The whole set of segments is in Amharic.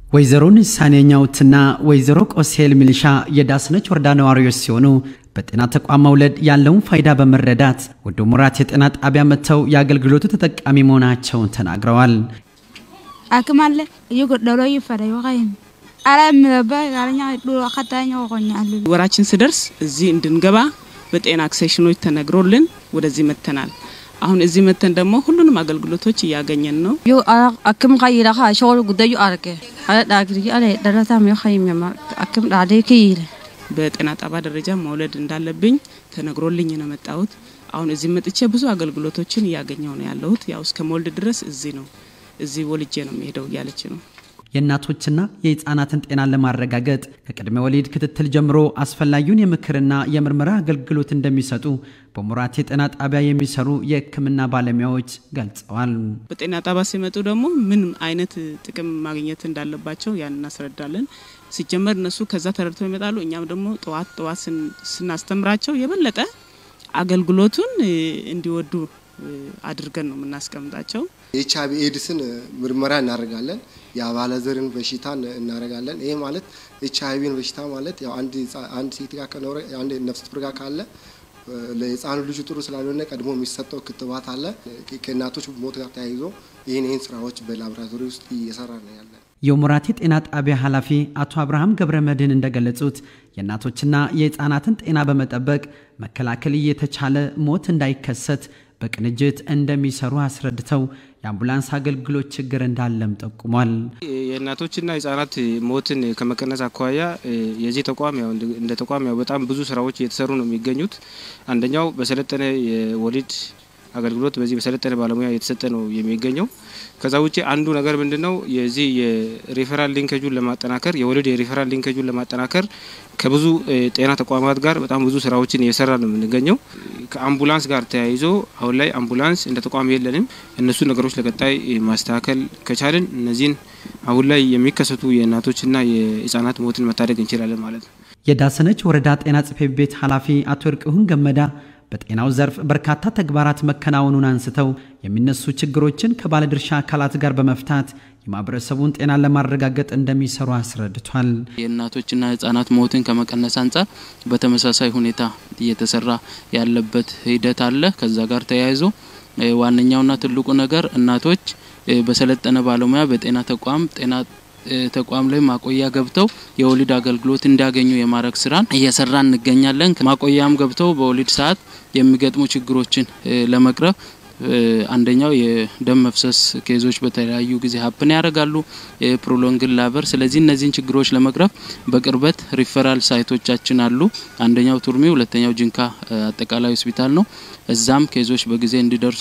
ወይዘሮ ንሳኔ ኛውትና ወይዘሮ ቆሴል ሚሊሻ የዳስነች ወረዳ ነዋሪዎች ሲሆኑ በጤና ተቋም መውለድ ያለውን ፋይዳ በመረዳት ወደ ሙራት የጤና ጣቢያ መጥተው የአገልግሎቱ ተጠቃሚ መሆናቸውን ተናግረዋል። አክም አለ እየጎደሎ ይፈረ ይወቃይም አላምለባ ጋለኛ ዱሮ አካታኛ ወቆኛሉ ወራችን ስደርስ እዚህ እንድንገባ በጤና አክሴሽኖች ተነግሮልን ወደዚህ መተናል። አሁን እዚህ መተን ደግሞ ሁሉንም አገልግሎቶች እያገኘን ነው። ዮ አክም ካይራ ካ ሾል ጉዳዩ አርገ አለ ዳግሪ አለ ደረታም ዮ ካይም አክም ዳዴ ከይለ በጤና ጣቢያ ደረጃ መውለድ እንዳለብኝ ተነግሮልኝ ነው መጣሁት። አሁን እዚህ መጥቼ ብዙ አገልግሎቶችን እያገኘው ነው ያለሁት። ያው እስከ መውለድ ድረስ እዚህ ነው እዚህ ወልጄ ነው የሚሄደው እያለች ነው። የእናቶችና የህፃናትን ጤናን ለማረጋገጥ ከቅድመ ወሊድ ክትትል ጀምሮ አስፈላጊውን የምክርና የምርመራ አገልግሎት እንደሚሰጡ በሙራት የጤና ጣቢያ የሚሰሩ የሕክምና ባለሙያዎች ገልጸዋል። በጤና ጣቢያ ሲመጡ ደግሞ ምን አይነት ጥቅም ማግኘት እንዳለባቸው ያን እናስረዳለን። ሲጀመር እነሱ ከዛ ተረድተው ይመጣሉ። እኛም ደግሞ ጠዋት ጠዋት ስናስተምራቸው የበለጠ አገልግሎቱን እንዲወዱ አድርገን ነው የምናስቀምጣቸው። ኤች አይቪ ኤድስን ምርመራ እናደርጋለን። የአባለዘርን በሽታን እናደርጋለን። ይሄ ማለት ኤች አይቪን በሽታ ማለት ያው አንድ ሴት ጋር ከኖረ አንድ ነፍሰ ጡር ጋር ካለ ለህፃኑ ልጁ ጥሩ ስላልሆነ ቀድሞ የሚሰጠው ክትባት አለ። ከእናቶች ሞት ጋር ተያይዞ ይህን ይህን ስራዎች በላቦራቶሪ ውስጥ እየሰራ ነው ያለን። የሙራቴ ጤና ጣቢያ ኃላፊ አቶ አብርሃም ገብረ መድህን እንደገለጹት የእናቶችና የህፃናትን ጤና በመጠበቅ መከላከል እየተቻለ ሞት እንዳይከሰት በቅንጅት እንደሚሰሩ አስረድተው የአምቡላንስ አገልግሎት ችግር እንዳለም ጠቁሟል። የእናቶችና ህጻናት ሞትን ከመቀነስ አኳያ የዚህ ተቋም ያው እንደ ተቋም ያው በጣም ብዙ ስራዎች እየተሰሩ ነው የሚገኙት። አንደኛው በሰለጠነ የወሊድ አገልግሎት በዚህ በሰለጠነ ባለሙያ እየተሰጠ ነው የሚገኘው። ከዛ ውጭ አንዱ ነገር ምንድነው የዚህ የሪፈራል ሊንኬጁን ለማጠናከር የወሊድ የሪፈራል ሊንኬጁን ለማጠናከር ከብዙ ጤና ተቋማት ጋር በጣም ብዙ ስራዎችን እየሰራ ነው የምንገኘው። ከአምቡላንስ ጋር ተያይዞ አሁን ላይ አምቡላንስ እንደ ተቋም የለንም። እነሱ ነገሮች ለቀጣይ ማስተካከል ከቻልን እነዚህን አሁን ላይ የሚከሰቱ የእናቶችና የህጻናት ሞትን መታደግ እንችላለን ማለት ነው። የዳሰነች ወረዳ ጤና ጽሕፈት ቤት ኃላፊ አቶ እርቅሁን ገመዳ በጤናው ዘርፍ በርካታ ተግባራት መከናወኑን አንስተው የሚነሱ ችግሮችን ከባለድርሻ አካላት ጋር በመፍታት የማህበረሰቡን ጤናን ለማረጋገጥ እንደሚሰሩ አስረድቷል። የእናቶችና ህጻናት ሞትን ከመቀነስ አንጻር በተመሳሳይ ሁኔታ እየተሰራ ያለበት ሂደት አለ። ከዛ ጋር ተያይዞ ዋነኛውና ትልቁ ነገር እናቶች በሰለጠነ ባለሙያ በጤና ተቋም ጤና ተቋም ላይ ማቆያ ገብተው የወሊድ አገልግሎት እንዲያገኙ የማድረግ ስራን እየሰራ እንገኛለን። ማቆያም ገብተው በወሊድ ሰዓት የሚገጥሙ ችግሮችን ለመቅረፍ አንደኛው የደም መፍሰስ ኬዞች በተለያዩ ጊዜ ሀፕን ያደርጋሉ፣ የፕሮሎንግን ላበር። ስለዚህ እነዚህን ችግሮች ለመቅረፍ በቅርበት ሪፈራል ሳይቶቻችን አሉ። አንደኛው ቱርሚ፣ ሁለተኛው ጅንካ አጠቃላይ ሆስፒታል ነው። እዛም ኬዞች በጊዜ እንዲደርሱ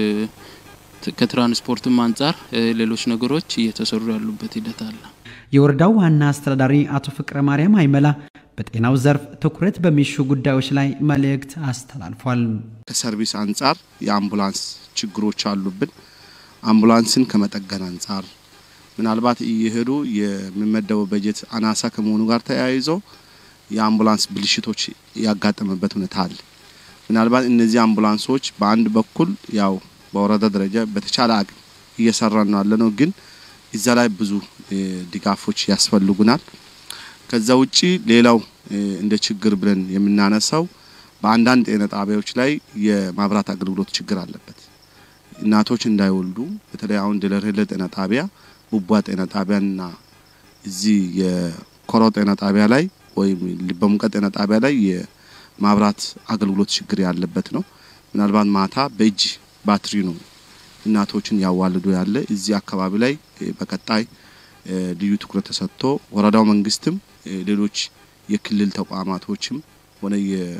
ከትራንስፖርትም አንጻር ሌሎች ነገሮች እየተሰሩ ያሉበት ሂደት አለ። የወረዳው ዋና አስተዳዳሪ አቶ ፍቅረ ማርያም አይመላ በጤናው ዘርፍ ትኩረት በሚሹ ጉዳዮች ላይ መልእክት አስተላልፏል። ከሰርቪስ አንጻር የአምቡላንስ ችግሮች አሉብን። አምቡላንስን ከመጠገን አንጻር ምናልባት እየሄዱ የሚመደበው በጀት አናሳ ከመሆኑ ጋር ተያይዞ የአምቡላንስ ብልሽቶች ያጋጠመበት ሁኔታ አለ። ምናልባት እነዚህ አምቡላንሶች በአንድ በኩል ያው በወረዳ ደረጃ በተቻለ አቅም እየሰራን ነው ያለ ነው፣ ግን እዛ ላይ ብዙ ድጋፎች ያስፈልጉናል። ከዛ ውጪ ሌላው እንደ ችግር ብለን የምናነሳው በአንዳንድ ጤና ጣቢያዎች ላይ የማብራት አገልግሎት ችግር አለበት። እናቶች እንዳይወልዱ በተለይ አሁን ደለርሄለ ጤና ጣቢያ፣ ቡቧ ጤና ጣቢያና እዚህ የኮሮ ጤና ጣቢያ ላይ ወይም በሙቀት ጤና ጣቢያ ላይ የማብራት አገልግሎት ችግር ያለበት ነው። ምናልባት ማታ በእጅ ባትሪ ነው እናቶችን ያዋልዱ ያለ። እዚህ አካባቢ ላይ በቀጣይ ልዩ ትኩረት ተሰጥቶ ወረዳው መንግስትም ሌሎች የክልል ተቋማቶችም ሆነ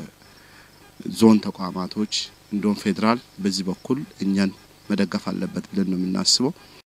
የዞን ተቋማቶች እንዲሁም ፌዴራል በዚህ በኩል እኛን መደገፍ አለበት ብለን ነው የምናስበው።